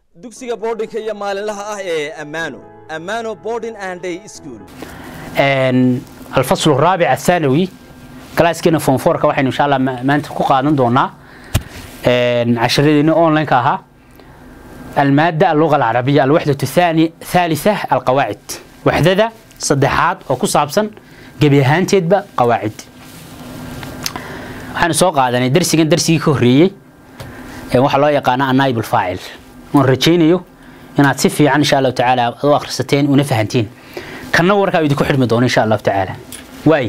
dugsiga boardingka iyo maalinlaha ah ee ammaano ammaano boarding and day school الفصل الرابع الثانوي كلاسكينا فون فورك waxaynu insha Allah maanta ku qaadan doonaa عشرين اونلاين كاها المادة اللغة العربية الوحدة الثانية ثالثة القواعد وحدة صدحات oo ku saabsan gabi ahaanteedba qawaacid waxaan soo qaadanay darsigan darsigii ka horeeyay ee waxa loo yaqaan anaib alfaacil waan rajaynayo inaad si fiican insha Allah tacaala u akhrisateen una fahanteen kana warkaa idinku xidhmi doono insha Allah tacaala waay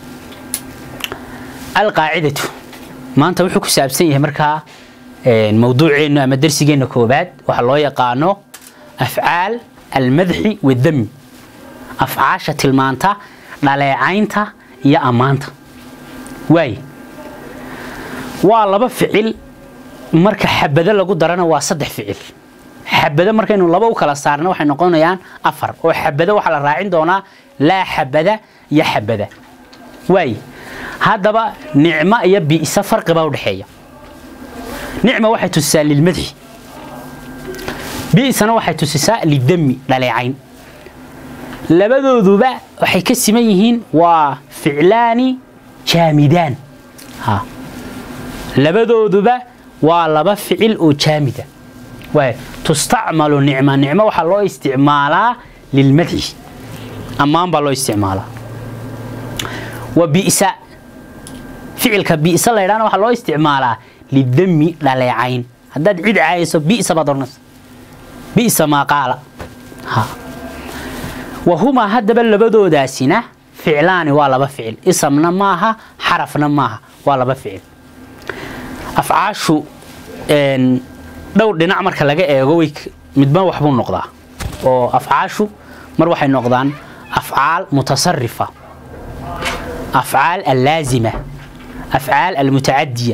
alqaacidatu maanta wuxuu ku saabsan yahay markaa mawduuceenu ama darsigeena koobaad waxa loo yaqaano afcaal almadxi wadami afcaasha tilmaanta dhaleecaynta iyo ammaanta waay waa laba ficil marka xabado lagu darana waa saddex ficil xabado markaynu laba u kala saarna waxay noqonayaan afar oo xabado waxaa la raacin doonaa laa xabada iyo xabada waay haddaba nicmo iyo bi'sa farqi baa u dhexeeya nicma waxay tusisaa lilmadxi bi'sana waxay tusisaa lidami dhaleecayn labadooduba waxay ka siman yihiin waa ficlaani jaamidaan ha labadooduba waa laba ficil oo jaamida waay tustacmalu nicma nicmo waxaa loo isticmaalaa lilmadxi ammaan baa loo isticmaalaa wa bi'sa ficilka bi'sa la yidhahna waxaa loo isticmaalaa lidami dhaleecayn haddaad cid caayayso bi'sa baad odhanaysa bi'sa maa qaala ha wahumaa haddaba labadoodaasina ficlaani waa laba ficil isamna maaha xarafna maaha waa laba ficil afcaashu dhowr dhinac marka laga eego way midba waxbuu noqdaa oo afcaashu mar waxay noqdaan afcaal mutasarifa afcaal allaazima afcaal almutacadiya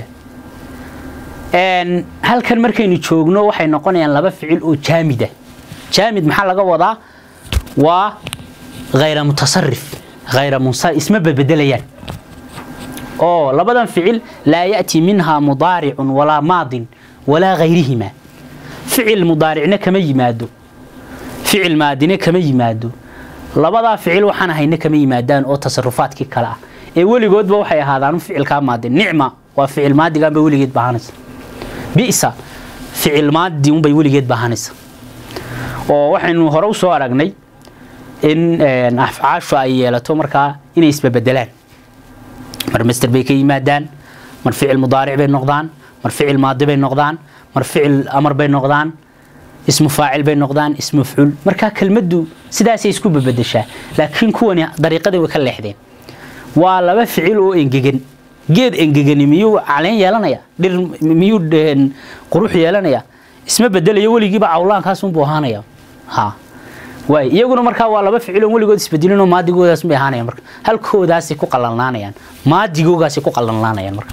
halkan markaynu joogno waxay noqonayaan laba ficil oo jaamida jaamid maxaa laga wadaa waa hayra mutasarif hayra munsarif isma bedbedelayaan oo labadan ficil laa ya'ti minhaa mudaaricun walaa maadin walaa hayrihima ficil mudaaricna kama yimaado ficil maadine kama yimaado labadaa ficil waxaan ahayna kama yimaadaan oo tasarufaadkii kale ah ee weligoodba waxay ahaadaan ficilkaa maadin nicma waa ficil maadiganba weligeed baahanaysa bi'sa ficil maadi unbay weligeed baahanaysa oo waxaynu hore usoo aragnay in afcaashu ay yeelato markaa inay isbabedelaan mar master bay ka yimaadaan mar ficil mudaaric bay noqdaan mar ficil maadi bay noqdaan mar ficil amar bay noqdaan ismu faacil bay noqdaan ismu mafcuul markaa kelmaddu sidaasay isku babedeshaa laakiin kuwani dariiqadii way ka leexdeen waa laba ficil oo engegan geed engegani miyuu caleen yeelanaya dhir miyuu qurux yeelanaya isma bedelayo weligiiba cawlaankaasunbuu ahaanaya ha waay iyaguna markaa waa laba ficil oo weligood isbedelinoo maadigoodaas bay ahaanayaan marka halkoodaasay ku qalalnaanayaan maadigoogaasay ku qalalnaanayaan marka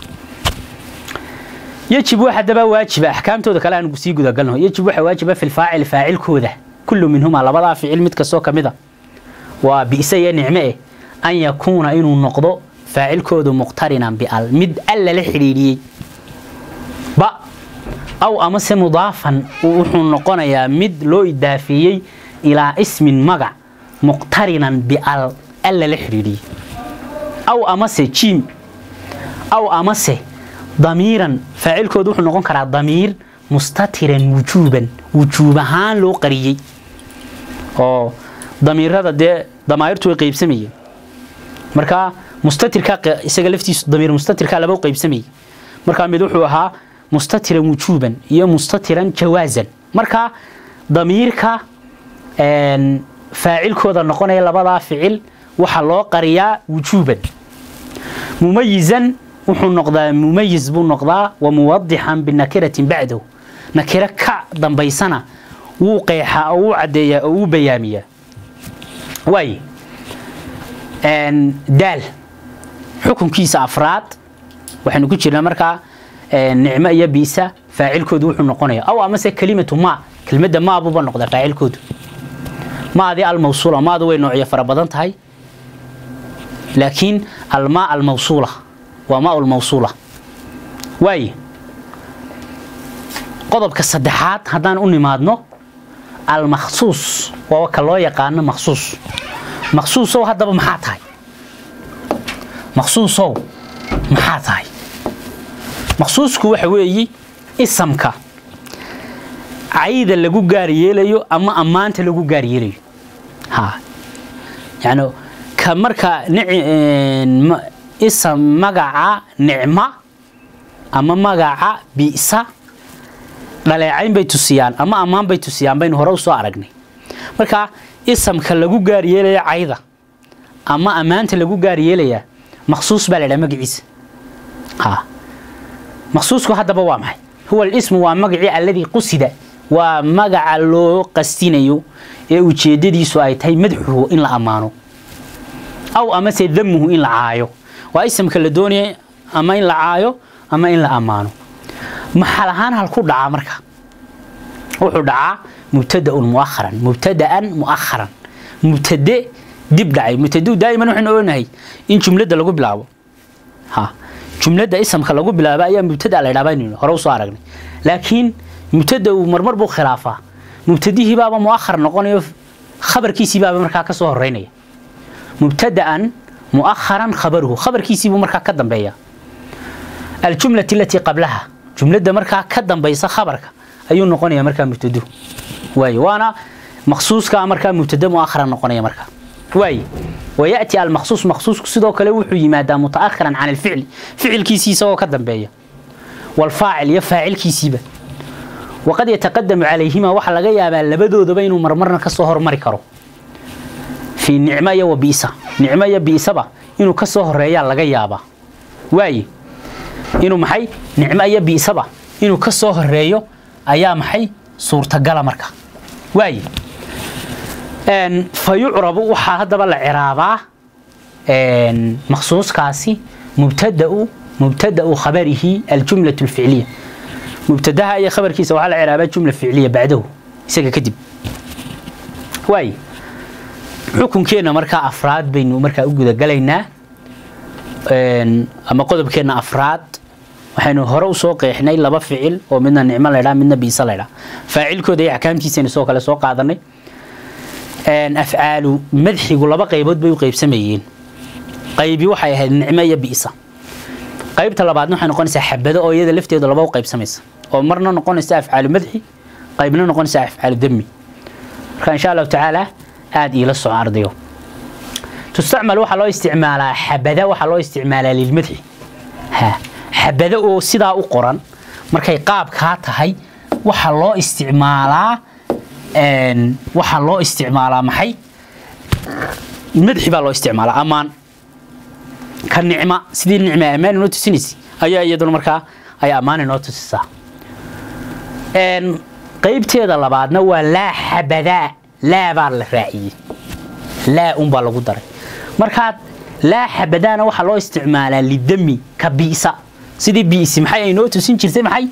يجب واحد دبا واجب احكامتooda kale aan sii guda galno يجب waxa waajiba fil faacil faacilkooda kullu minhuma labada ficil mid kasto kamida waa biisa iyo nicme eh an yakuna inuu noqdo faacilkoodu muqtarinan bi al mid alla la xiriiriyay ba aw ama se mudaafan wuxuu noqonayaa mid loo idaafiyey ilaa ismin magac muqtarinan bi al alla la xiriiriyay aw ama se jim aw ama se ضميرا فاعلكود wuxuu noqon karaa ضمير مستترا وجوبا وجوب ahaan loo qariyay oo ضميرada de damaayirtu way qaybsamayeen marka mustatirka isaga laftiisu ضمير mustatirka laba qaybsamayay marka mid wuxuu ahaa مستترا وجوبا iyo مستترا جوازا marka ضميرka een faacilkooda noqonaya labada ficil waxa loo qariyaa wujuban mumayizan wuxuu noqdaa mumayiz buu noqdaa wa muwadixan binakiratin bacdahu nakiro ka dambaysana wuu qeexaa oo wuu caddeeyaa oo wuu bayaamiyaa waay daal xukunkiisa afraad waxaynu ku jirnaa markaa nicmo iyo biisa faacilkoodu wuxuu noqonayaa aw amase kelimatu ma kelmadda maabuba noqdaa faacilkoodu maadii almawsuula maadu way noocyo fara badan tahay laakiin almaa almawsuula waa maa lmawsuula waaye qodobka saddexaad haddaan u nimaadno almakhsuus waa ka loo yaqaano makhsuus makhsuusow haddaba maxaa tahay makhsuusow maxaa tahay makhsuusku waxa weeye isamka cayda lagu gaar yeelayo ama ammaanta lagu gaar yeelayo ha yani ka marka isam magaca nicma ama magaca bi'sa dhaleecayn bay tusiyaan ama ammaan bay tusiyaan baynu hore u soo aragnay marka isamka lagu gaar yeelaya cayda ama ammaanta lagu gaar yeelaya makhsuus baa la dhaha magaciisa ha makhsuusku haddaba waa maxay huwa alismu waa magacii alladii qusida waa magaca loo qastinayo ee ujeedadiisu ay tahay madxuhu in la ammaano aw amase damuhu in la caayo waa isamka la doonaya ama in la caayo ama in la ammaano maxal ahaan halku dhacaa marka wuxuu dhacaa mubtadaun muaharan mubtadaan muaharan mubtade dib dhacay mubtadau daa'iman waxaynu ognahay in jumladda lagu bilaabo ha jumladda isamka lagu bilaabo ayaa mubtada la ydhaa baynu hore usoo aragnay laakiin mubtada uu marmar buu khilaafaa mubtadihii baaba muahar noqonayo khabarkiisii baaba markaa kasoo horeynaya mubtadaan muaharan khabaruhu khabarkiisiibuu markaa ka dambeeya aljumlati alatii qablaha jumladda markaa ka dambaysa khabarka ayuu noqonaya markaa mubtaduhu waay waana maqsuuska markaa mubtada muaharan noqonaya markaa waay ويأتي المخصوص مخصوص sidoo kale wuxuu yimaadaa mutaakhiran can alficli ficilkiisii isagoo ka dambeeya walfaacil iyo faacilkiisiiba waqad yataqadamu calayhima waxaa laga yaabaa labadoodaba inuu marmarna kasoo hormari karo fii nicmo iyo wa biisa nicmo iyo biisaba inuu kasoo horeeyaa laga yaabaa waaye inuu maxay nicmo iyo biisaba inuu kasoo horeeyo ayaa maxay suurtagala marka waaye fayucrabu waxaa haddaba la ciraabaa maqsuuskaasi mubtadau mubtadau khabarihi aljumla alficliya mubtadaha iyo khabarkiisa waxaa la ciraabaa jumla ficliya bacdahu isaga kadib waay xukunkeena markaa afraad baynu markaa u gudagalaynaa ama qodobkeena afraad waxaynu hore usoo qeexnay laba ficil oo midna nicmo laydhaa midna biisa laydhaa faacilkooda iyo axkaamtiisaynu soo kale soo qaadanay afcaalu madxigu laba qaybood bay u qaybsamayeen qaybi waxay ahayd nicmo iyo bi'sa qaybta labaadna waxay noqonaysaa xabado oo iyada lafteedu laba u qaybsamaysa oo marna noqonaysa afcaalu madxi qaybna noqonaysa afcaalu dami marka insha allahu tacaala aada iila soco ardayo tustacmal waxaa loo isticmaalaa xabada waxaa loo isticmaalaa lilmadxi ha xabado oo sidaa u qoran markay qaabkaa tahay waxaa loo isticmaalaa waxaa loo isticmaalaa maxay madxi baa loo isticmaalaa ammaan ka nicma sidii nicma ammaan inoo tusinaysa ayaa iyaduna markaa ay ammaan inoo tusisaa qaybteeda labaadna waa laa xabadaa laa baa la raaciyey laa unbaa lagu daray markaad laa xabadaana waxaa loo isticmaalaa lidami ka bi'sa sidii bi'si maxay ay noo tusin jirtay maxay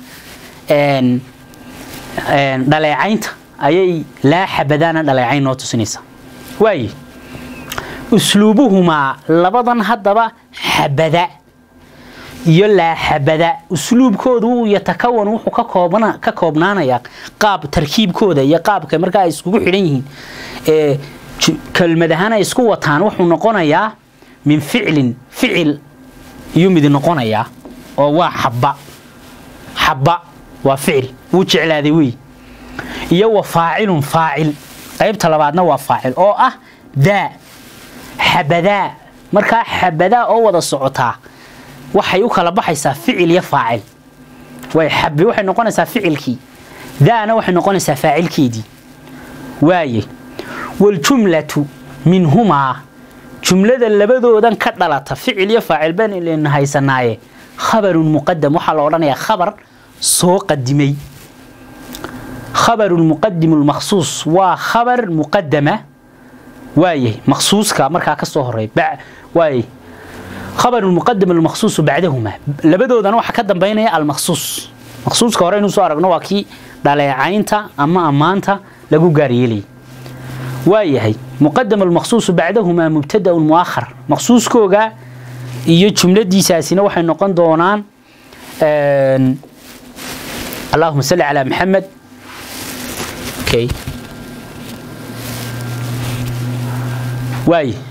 dhaleecaynta ayay laa xabadaana dhaleecayn noo tusinaysaa waaye usluubuhumaa labadan haddaba xabada iyo laa xabada usluubkoodu wuu yatakawan wuxuu ka koobana ka koobnaanayaa qaab tarkiibkooda iyo qaabka markaa ay iskugu xidhan yihiin ee kelmad ahaan ay isku wataan wuxuu noqonayaa min ficlin ficil iyuu mid noqonayaa oo waa xabba xabba waa ficil wuu jeclaaday wey iyo wa faacilun faacil qaybta labaadna waa faacil oo ah daa xabadaa markaa xabadaa oo wada socotaa waxay u kala baxaysaa ficil iyo faacil way xabi waxay noqonaysaa ficilkii daana waxay noqonaysaa faacilkeedii waaye waljumlatu minhumaa jumlada labadoodan ka dhalata ficil iyo faacil baan ilin haysanaaye khabarun muqadam waxaa la odhanayaa khabar soo qadimay خبر المقدم المخصوص وخبر مقدمة وايه مخصوص كمركا كسو هري بع وايه خبر المقدم المخصوص بعدهما لبدو دان waxa ka dambeynaya المخصوص مخصوص ka hore inuu soo aragno waa kii dhaleecaynta ama amaanta lagu gaariyay waayahay مقدم المخصوص بعدهما مبتدا مؤخر مخصوص kooga iyo jumladiisaasina waxay noqon doonaan allahuma salli calaa maxamed okay waay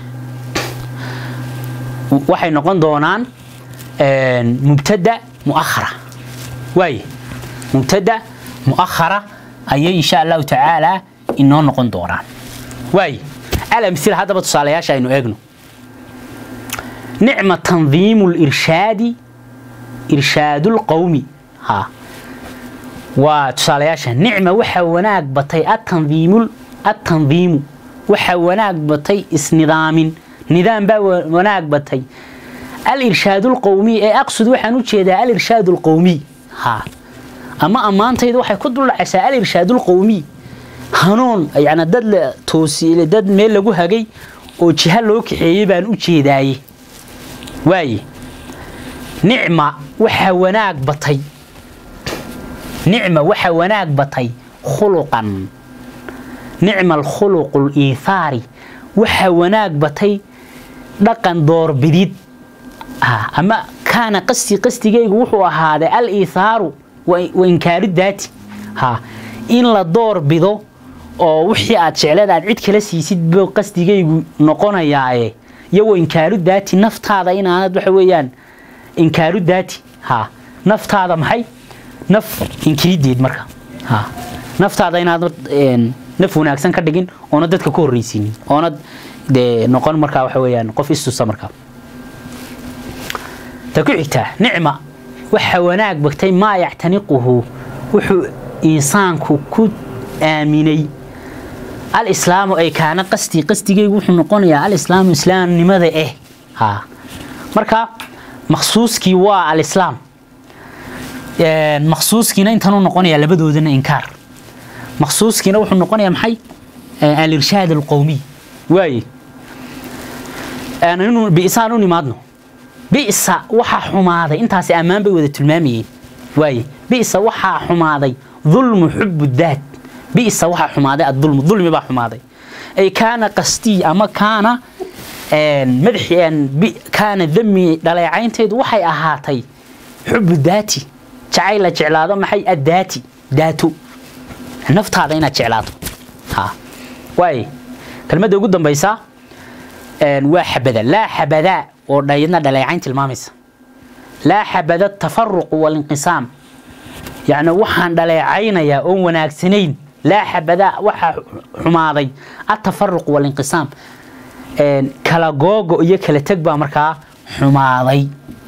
waxay noqon doonaan mubtada muakhara waay mubtada muakhara ayay insha allahu tacaala inoo noqon doonaan waay alamsila haddaba tusaalayaasha aynu eegno nicma tandiimu lirshaadi irshaadu lqowmi ha waa tusaalayaasha nicma waxaa wanaag batay atandiimu atandiimu waxaa wanaag batay isnidaamin nidaam baa wanaag batay alirshaad lqowmiy ee aqsud waxaan u jeedaa alirshaad lqowmiy ha ama ammaantayda waxay ku duldhacaysaa alirshaad lqowmiy hanuun yani dad la toosiyey dad meel lagu hagay oo jiha loo kaxeeyey baan u jeedaaye waaye nicma waxaa wanaag batay nicma waxaa wanaag batay khuluqan nicma alkhuluqu liithaari waxaa wanaag batay dhaqan doorbidid ama kaana qasti qastigaygu wuxuu ahaaday al iithaaru wa inkaaru daati ha in la door bido oo wixii aad jecleed aad cid kala siisid buu qasdigaygu noqonayaaye iyo wa inkaaru daati naftaada inaanad waxa weeyaan inkaaru daati ha naftaada maxay naf inkirideed marka ha naftaada inaad naf wanaagsan ka dhigin oona dadka ku horreysiinin oonad dee noqon markaa waxa weeyaan qof istusa markaa ta ku xigtaa nicma waxa wanaag bagtay maa yactaniquhu wuxuu insaanku ku aaminay alislaamu ay kaana qasdi qasdigaygu wuxuu noqonayaa alislaamu islaamnimada eh ha marka maqsuuskii waa alislaam maqsuuskiina intanuu noqonayaa labadoodana inkaar maqsuuskiina wuxuu noqonayaa maxay alirshaad alqowmiy waaye bi'saan u nimaadno bi'sa waxaa xumaaday intaasi ammaan bay wada tilmaamayeen waaye bi'sa waxaa xumaaday dulmu xubu daat bi'sa waxaa xumaaday adulmu dulmi baa xumaaday ay kaana qastii ama kaana madaxi kaana dami dhaleecaynteedu waxay ahaatay xubu daati jacayl la jeclaado maxay addaati daato naftaada inaad jeclaato ha waaye kelmadda ugu dambaysa waa xabada laa xabadaa oo dhayadna dhaleecayn tilmaamaysa laa xabada tafaruqu walinqisaam yacni waxaan dhaleecaynayaa oon wanaagsanayn laa xabadaa waxaa xumaaday atafaruqu walinqisaam kala googo iyo kala teg baa markaa xumaaday